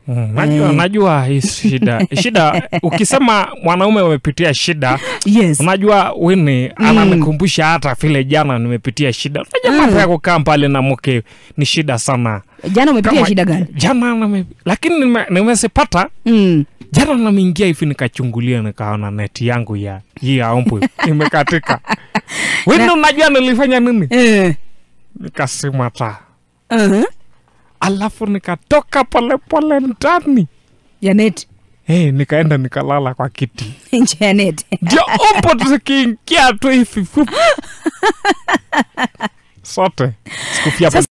Mm, najua Eh. najua hii shida shida ukisema mwanaume umepitia shida yes unajua wini ananikumbusha hata vile jana nimepitia shida unajua mambo ya kukaa pale na mke ni shida sana jana umepitia Kama- shida gani jana nime, lakini nime- nimezipata mm. jana nameingia hivi nikachungulia nikaona neti yangu ya hii ya ombwe imekatika wini unajua nilifanya nini eh. nikasima taa uh-huh. alafu nikatoka polepole ndani janet hey, nikaenda nikalala kwa kiti janet ndio umbo zikiingia tu hivi fup. sote sikufia